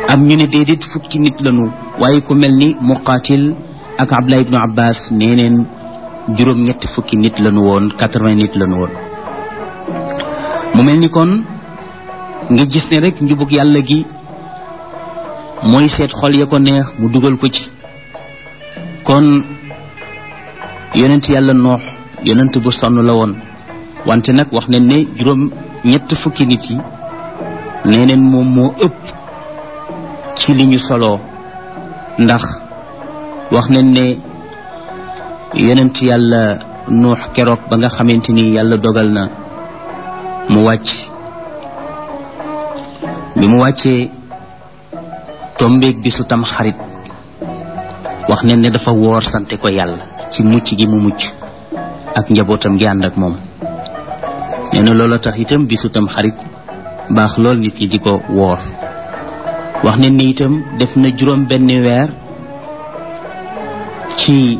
am ñu ne déedéet fukki nit lañu waaye ku mel ni muqaatil ak abdullah ibnu abbas nee neen juróom ñetti fukki nit lañu woon quatre-vingts nit lañu woon mu mel ni kon nga gis ne rek njubug yàlla gi mooy seet xol ya ko neex mu dugal ko ci kon yonent yàlla noox yonent bu sonn la woon wante nag wax nañ ne juróom ñett fukki nit yi nee neen moom moo ëpp ci li ñu soloo ndax wax nañ ne yonent yàlla nuux keroog ba nga xamante ni yàlla dogal na mu wàcc bi mu wàccee tombeeg bi su tam xarit wax nañ ne dafa woor sante ko yàlla ci mucc gi mu mucc ak njabootam gi ànd ak moom nee na loola tax itam bisu tam xarit baax lool nit ñi di ko woor wax nañ ne itam def na juróom benn weer ci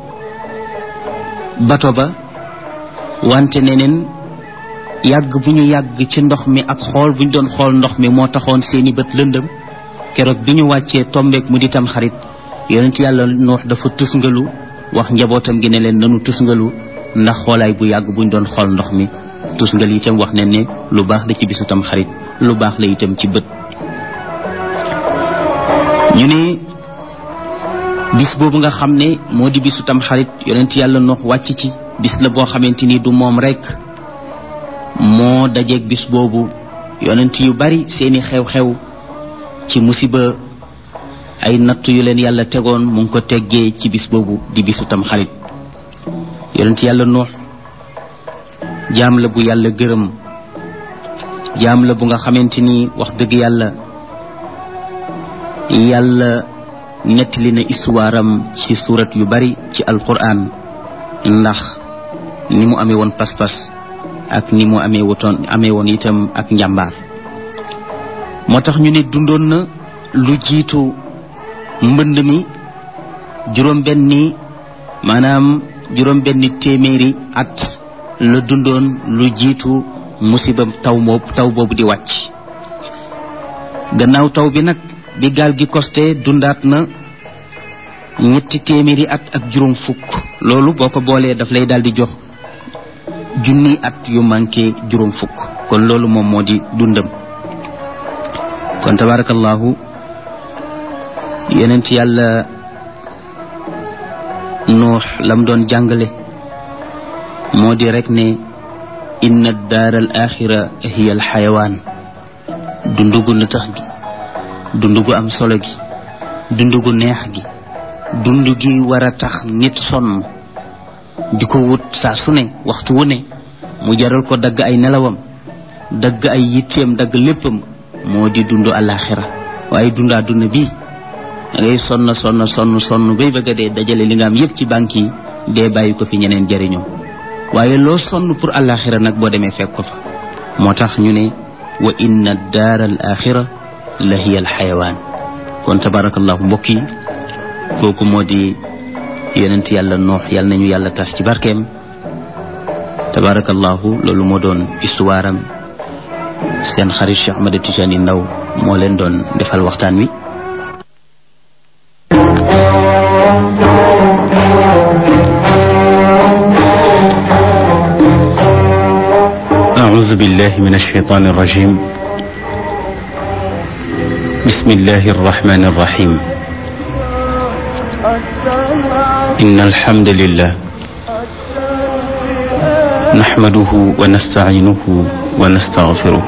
bato ba wante neneen yàgg bu ñu yàgg ci ndox mi ak xool bu ñu doon xool ndox mi moo taxoon seeni bët lëndëm keroog bi ñu wàccee tombeek mu di tam xarit yonent yàlla noox dafa tusngalu wax njabootam gi ne leen nanu tusngalu ndax xoolaay bu yàgg bu ñu doon xool ndox mi tusngal itam wax ne ne lu baax la ci bisu tam xarit lu baax la itam ci bët ñu ne bis boobu nga xam ne moo di bisu tam xarit yonent yàlla noox wàcc ci bis la boo xamante ni du moom rekk moo dajeeg bis boobu yonent yu bari seeni xew-xew ci musiba ay natt yu leen yàlla tegoon mu ngi ko teggee ci bis boobu di bisu tam xarit yonent yàlla noox jaam la bu yàlla gërëm jaam la bu nga xamante ni wax dëgg yàlla yàlla nettali na histoire am ci surat yu bari ci alquran ndax ni mu amee woon pas-pas ak ni mu amee wutoon amee woon itam ak njàmbaar moo tax ñu ne dundoon na lu jiitu mbënd mi juróom benni maanaam juróom benni téeméeri at la dundoon lu jiitu musiba taw moob taw boobu di wàcc gannaaw taw bi nag bi gaal gi costé dundaat na ñetti téeméeri at ak juróom fukk loolu boo ko boolee daf lay daal di jox junni at yu manqué juróom fukk kon loolu moom moo di dundam kon tabarakallahu yenent yàlla nuux lam doon jàngale moo di rek ne inna daar al axira hiya al xayawaan dundugu na tax gi dundugu am solo gi dundugu neex gi dund gi war a tax nit sonn di ko wut saa su ne waxtu wu ne mu jaral ko dagg ay nelawam dagg ay yitteem dagg léppam moo di dund alaxira waaye dund àdduna bii da ngay sonn sonn sonn sonn bay bëgg a dee dajale li nga am yépp ci banque yi dee bàyyi ko fi ñeneen jariñoo waaye loo sonn pour alaxira nag boo demee fekk ko fa moo tax ñu ne wa inna daara al axira la hiya al xayawaan kon tabarakallahu mbokk yi kooku moo di yonent yàlla noox yàlla nañu yàlla tas ci barkeem tabarakallahu loolu moo doon histoire am seen xarit Cheikh Ahmed Tidiane Ndaw moo leen doon defal waxtaan wi أعوذ بالله من الشيطان الرجيم بسم الله الرحمن الرحيم إن الحمد لله نحمده ونستعينه ونستغفره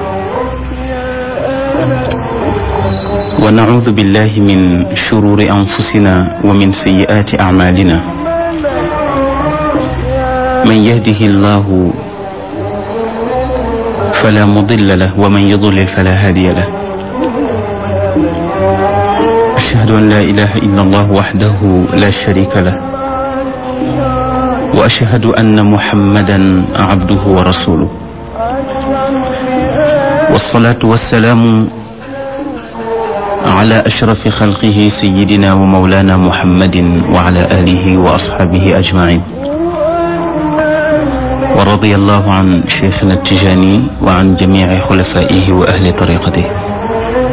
ونعوذ بالله من شرور أنفسنا ومن سيئات أعمالنا من يهده الله فلا مضل له ومن يضلل فلا هادي له أشهد أن لا إله إلا الله وحده لا شريك له وأشهد أن محمدا عبده ورسوله والصلاة والسلام على أشرف خلقه سيدنا ومولانا محمد وعلى آله وأصحابه أجمعين ورضي الله عن شيخنا التجاني وعن جميع خلفائه وأهل طريقته